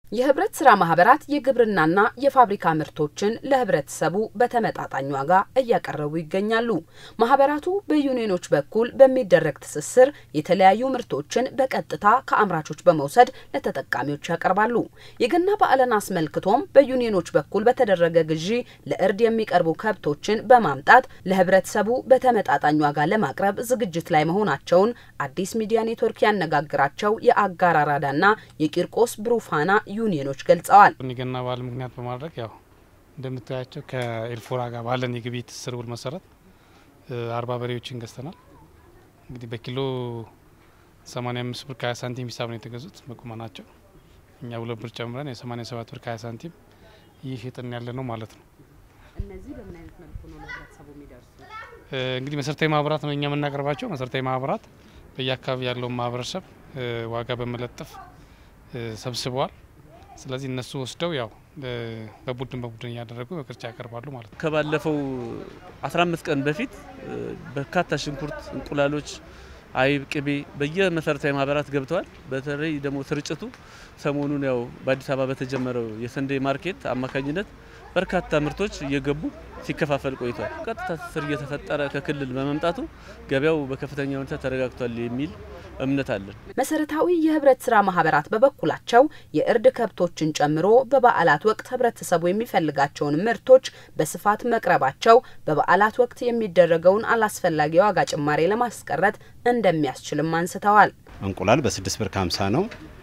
የህብረት ስራ ማህበራት የግብርናና የፋብሪካ ምርቶችን ለህብረተሰቡ በተመጣጣኝ ዋጋ እያቀረቡ ይገኛሉ። ማህበራቱ በዩኒዮኖች በኩል በሚደረግ ትስስር የተለያዩ ምርቶችን በቀጥታ ከአምራቾች በመውሰድ ለተጠቃሚዎች ያቀርባሉ። የገና በዓልን አስመልክቶም በዩኒዮኖች በኩል በተደረገ ግዢ ለእርድ የሚቀርቡ ከብቶችን በማምጣት ለህብረተሰቡ በተመጣጣኝ ዋጋ ለማቅረብ ዝግጅት ላይ መሆናቸውን አዲስ ሚዲያ ኔትወርክ ያነጋግራቸው የአጋር አራዳና የቂርቆስ ብሩፋና ዩኒዮኖች ገልጸዋል። የገና በዓል ምክንያት በማድረግ ያው እንደምታያቸው ከኤልፎራ ጋር ባለን የግብይት ትስስር ውል መሰረት አርባ በሬዎችን ገዝተናል። እንግዲህ በኪሎ 85 ብር ከ20 ሳንቲም ሂሳብ ነው የተገዙት በቁመናቸው። እኛ ሁለት ብር ጨምረን የ87 ብር ከ20 ሳንቲም ይህ ሽጥን ያለ ነው ማለት ነው። እነዚህ በምን አይነት መልኩ ነው ለህብረተሰቡ የሚደርሱ? እንግዲህ መሰረታዊ ማህበራት ነው እኛ የምናቀርባቸው። መሰረታዊ ማህበራት በየአካባቢ ያለውን ማህበረሰብ ዋጋ በመለጠፍ ሰብስበዋል። ስለዚህ እነሱ ወስደው ያው በቡድን በቡድን እያደረጉ በቅርጫ ያቀርባሉ ማለት ነው። ከባለፈው 15 ቀን በፊት በርካታ ሽንኩርት፣ እንቁላሎች፣ አይብ፣ ቅቤ በየመሰረታዊ ማህበራት ገብተዋል። በተለይ ደግሞ ስርጭቱ ሰሞኑን ያው በአዲስ አበባ በተጀመረው የሰንዴ ማርኬት አማካኝነት በርካታ ምርቶች እየገቡ ሲከፋፈል ቆይቷል። ቀጥታ ትስስር እየተፈጠረ ከክልል በመምጣቱ ገበያው በከፍተኛ ሁኔታ ተረጋግቷል የሚል እምነት አለን። መሰረታዊ የህብረት ስራ ማህበራት በበኩላቸው የእርድ ከብቶችን ጨምሮ በበዓላት ወቅት ህብረተሰቡ የሚፈልጋቸውን ምርቶች በስፋት መቅረባቸው በበዓላት ወቅት የሚደረገውን አላስፈላጊ ዋጋ ጭማሬ ለማስቀረት እንደሚያስችልም አንስተዋል። እንቁላል በስድስት ብር ከሀምሳ ነው።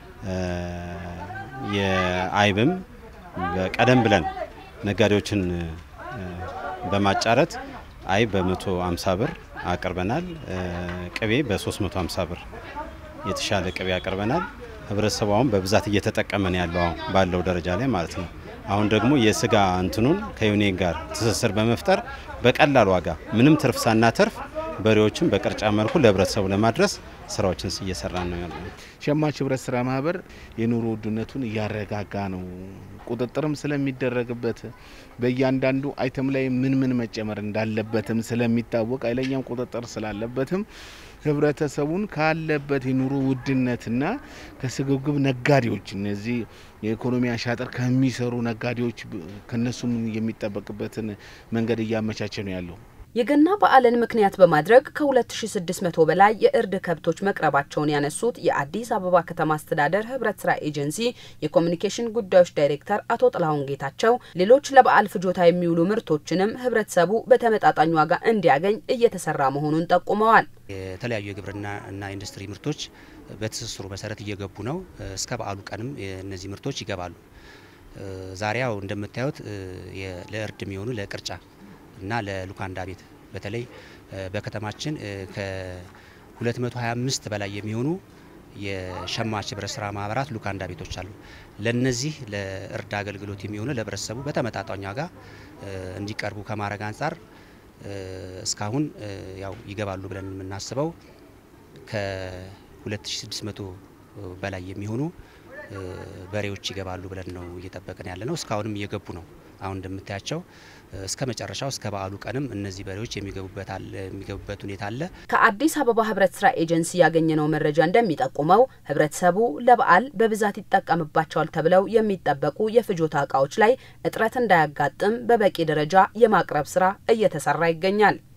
የአይብም ቀደም ብለን ነጋዴዎችን በማጫረት አይብ በ150 ብር አቅርበናል። ቅቤ በ350 ብር የተሻለ ቅቤ አቅርበናል። ህብረተሰቡ አሁን በብዛት እየተጠቀመን ያለው ባለው ደረጃ ላይ ማለት ነው። አሁን ደግሞ የስጋ እንትኑን ከዩኒየን ጋር ትስስር በመፍጠር በቀላል ዋጋ ምንም ትርፍ ሳናተርፍ በሬዎችን በቅርጫ መልኩ ለህብረተሰቡ ለማድረስ ስራዎችን እየሰራ ነው ያለ። ሸማች ህብረት ስራ ማህበር የኑሮ ውድነቱን እያረጋጋ ነው። ቁጥጥርም ስለሚደረግበት በእያንዳንዱ አይተም ላይ ምን ምን መጨመር እንዳለበትም ስለሚታወቅ ኃይለኛም ቁጥጥር ስላለበትም ህብረተሰቡን ካለበት የኑሮ ውድነትና ከስግብግብ ነጋዴዎች እነዚህ የኢኮኖሚ አሻጥር ከሚሰሩ ነጋዴዎች ከነሱም የሚጠበቅበትን መንገድ እያመቻቸ ነው ያለው። የገና በዓልን ምክንያት በማድረግ ከ2600 በላይ የእርድ ከብቶች መቅረባቸውን ያነሱት የአዲስ አበባ ከተማ አስተዳደር ህብረት ስራ ኤጀንሲ የኮሚኒኬሽን ጉዳዮች ዳይሬክተር አቶ ጥላሁን ጌታቸው ሌሎች ለበዓል ፍጆታ የሚውሉ ምርቶችንም ህብረተሰቡ በተመጣጣኝ ዋጋ እንዲያገኝ እየተሰራ መሆኑን ጠቁመዋል። የተለያዩ የግብርና እና ኢንዱስትሪ ምርቶች በትስስሩ መሰረት እየገቡ ነው። እስከ በዓሉ ቀንም እነዚህ ምርቶች ይገባሉ። ዛሬ ያው እንደምታዩት ለእርድ የሚሆኑ ለቅርጫ እና ለሉካንዳ ቤት በተለይ በከተማችን ከ225 በላይ የሚሆኑ የሸማች ህብረት ስራ ማህበራት ሉካንዳ ቤቶች አሉ። ለነዚህ ለእርድ አገልግሎት የሚሆኑ ለህብረተሰቡ በተመጣጣኝ ዋጋ እንዲቀርቡ ከማድረግ አንጻር እስካሁን ያው ይገባሉ ብለን የምናስበው ከ2600 በላይ የሚሆኑ በሬዎች ይገባሉ ብለን ነው እየጠበቅን ያለ ነው። እስካሁንም እየገቡ ነው። አሁን እንደምታያቸው እስከ መጨረሻው እስከ በዓሉ ቀንም እነዚህ በሬዎች የሚገቡበት ሁኔታ አለ። ከአዲስ አበባ ህብረት ስራ ኤጀንሲ ያገኘነው መረጃ እንደሚጠቁመው ህብረተሰቡ ለበዓል በብዛት ይጠቀምባቸዋል ተብለው የሚጠበቁ የፍጆታ እቃዎች ላይ እጥረት እንዳያጋጥም በበቂ ደረጃ የማቅረብ ስራ እየተሰራ ይገኛል።